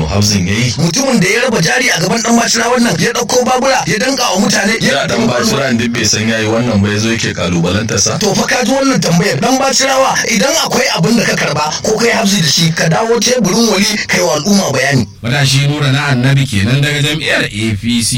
Kano Housing yayi mutumin da ya raba jari a gaban dan bacira wannan ya dauko babura ya danka wa mutane ya dan bacira duk bai san yayi wannan ba yazo yake kalubalantar sa to fa ka ji wannan tambayar dan bacirawa idan akwai abin da ka karba ko kai hafsi da shi ka dawo teburin wali kai wa al'umma bayani Matashi nura na annabi kenan daga jam'iyyar APC.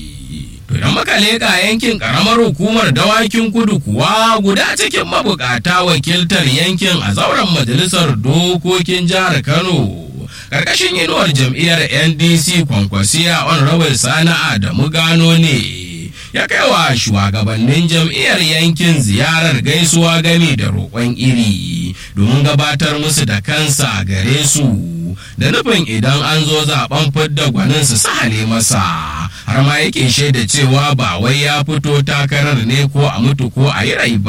To idan muka leƙa yankin ƙaramar hukumar dawakin kudu kuwa guda cikin mabukata wakiltar yankin a zauren majalisar dokokin jihar Kano. Karkashin inuwar jam'iyyar NDC kwankwasiya honorable Sani Adamu Gano ne. Ya kai wa shugabannin jam'iyyar yankin ziyarar gaisuwa gami da roƙon iri domin gabatar musu da kansa gare su. da nufin idan an zo zaben fidda gwanin su sahale masa har ma yake shaida cewa ba wai ya fito takarar ne ko a mutu ko a yi rai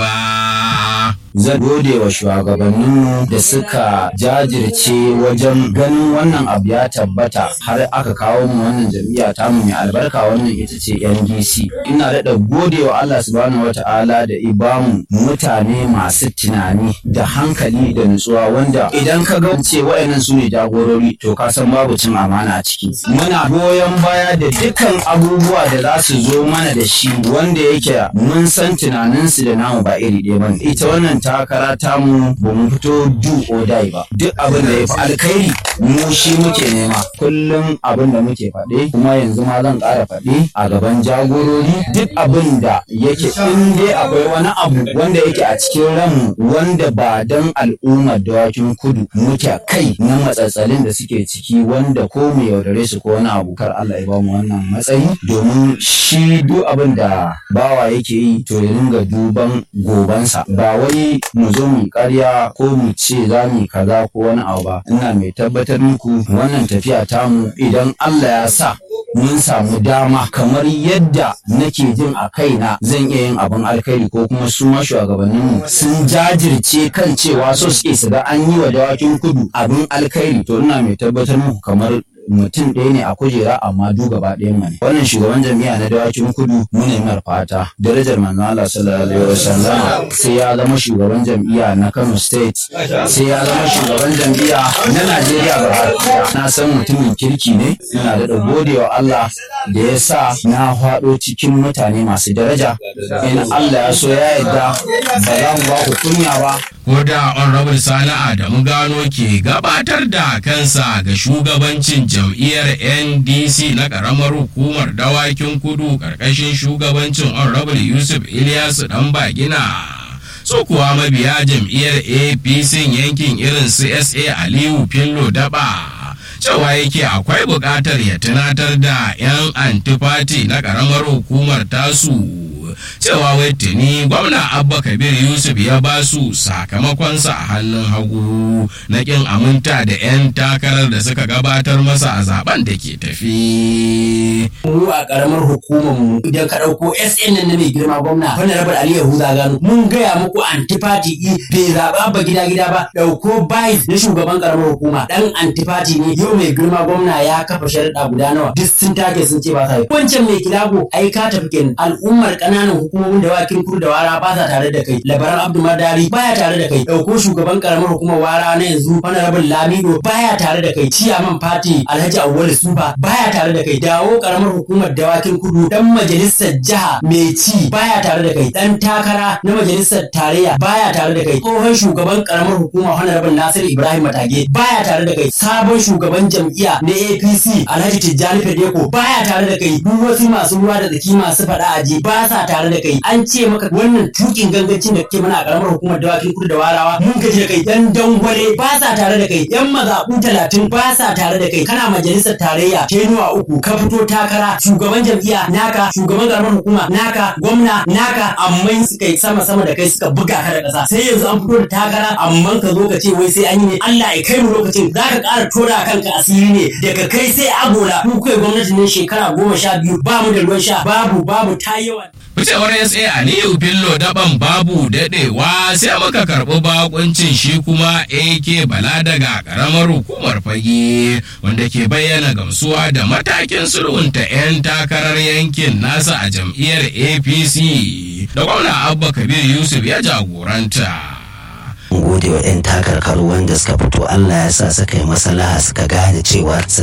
ba zan gode wa shugabanninmu da suka jajirce wajen ganin wannan abu ya tabbata har aka kawo mu wannan jam'iyya ta mu mai albarka wannan ita ce NDC ina daɗa gode wa Allah subhanahu wata'ala da ibamu mutane masu tunani da hankali da nutsuwa wanda idan ka ga ce wayannan su ne jagorori to ka san babu cin amana a ciki muna goyon baya da dukkan abubuwa da za su zo mana da shi wanda yake mun san tunaninsu da namu ba iri ɗaya ba ita wannan takara tamu ba mu fito do or die ba duk abin da ya fi alkhairi mu shi muke nema kullum abin da muke faɗe kuma yanzu ma zan ƙara faɗe a gaban jagorori duk abin da yake in dai akwai wani abu wanda yake a cikin ranmu wanda ba dan al'ummar dawakin kudu muke kai na matsatsalin da suke ciki wanda ko mu yaudare su ko wani abu kar Allah ya bamu wannan matsayi domin shi duk abin da bawa yake yi to ya dinga duban gobansa ba wai mu zo mu karya ko mu ce za mu kaza ko wani abu ba ina mai tabbatar muku wannan tafiya tamu idan Allah ya sa mun samu dama kamar yadda nake jin a kaina zan iya yin abin alkhairi ko kuma su ma shugabanninmu sun jajirce kan cewa so suke su ga an yi wa dawakin kudu abin alkhairi to ina mai tabbatar muku kamar mutum ɗaya ne a kujera amma du gaba ɗayan mu ne wannan shugaban jami'a na dawakin kudu mu ne mar fata darajar manzon Allah sallallahu alaihi wasallam sai ya zama shugaban jam'iyya na Kano state sai ya zama shugaban jam'iyya na Najeriya gaba na san mutumin kirki ne ina da godewa Allah da ya sa na faɗo cikin mutane masu daraja in Allah ya so ya yarda ba za mu ba ku kunya ba ko da honorable sani adamu gano ke gabatar da kansa ga shugabancin jam'iyyar ndc na karamar hukumar dawakin kudu karkashin shugabancin honorable yusuf ilyasu dan bagina so kuwa mabiya jam'iyyar apc yankin irin csa aliyu fillo daba cewa yake akwai buƙatar ya tunatar da 'yan antifati na ƙaramar hukumar tasu cewa wai tuni gwamna abba kabir yusuf ya ba su sakamakonsa a hannun hagu na kin aminta da 'yan takarar da suka gabatar masa a zaben da ke tafi mu a karamar hukumar mu idan ka dauko SN na mai girma gwamna wani rabar Ali Yahuza gano mun gaya muku antifati i bai zaba ba gida gida ba dauko bai na shugaban karamar hukuma dan antifati ne yau mai girma gwamna ya kafa sharuɗa guda nawa duk sun take sun ce ba sa yi wancan mai kilago ai ka tafi kenan al'ummar ƙananan hukumomin da wakin kur da wara ba sa tare da kai labaran Abdu Madari baya tare da kai dauko shugaban karamar hukumar wara na yanzu wani rabin Lamido baya tare da kai ciyaman fati Alhaji Awwal Suba baya tare da kai dawo karamar hukumar dawakin kudu dan majalisar jiha mai ci baya tare da kai dan takara na majalisar tarayya baya tare da kai tsohon shugaban karamar hukuma honorable Nasir Ibrahim Matage baya tare da kai sabon shugaban jam'iyya na APC Alhaji Tijjani Fedeko baya tare da kai duk wasu masu ruwa da tsaki masu faɗa aji ba sa tare da kai an ce maka wannan tukin gangancin da kake mana a karamar hukumar dawakin kudu da warawa mun gaji da kai dan dangwale ba sa tare da kai yan mazaɓu talatin ba sa tare da kai kana majalisar tarayya tenuwa uku ka fito takara shugaban jam'iyya naka shugaban karamar hukuma naka gwamna naka amma suka yi sama sama da kai suka buga ka da ƙasa sai yanzu an fito da takara amma ka zo ka ce wai sai an yi ne Allah ya kai mu lokacin za ka ƙara tora kanka asiri ne daga kai sai agola ku kai gwamnati ne shekara goma sha biyu ba mu da ruwan sha babu babu ta yawa Ficewar SA Aliyu Bello daban babu daɗewa sai muka karɓi bakuncin shi kuma AK Bala daga ƙaramar hukumar fage wanda ke bayyana gamsuwa da matakin sulhunta 'yan takarar yankin nasa a jam'iyyar APC da gwamna Abba Kabir Yusuf ya jagoranta. gode wa 'yan takarkaru wanda suka fito Allah ya sa suka yi masalaha suka gane cewa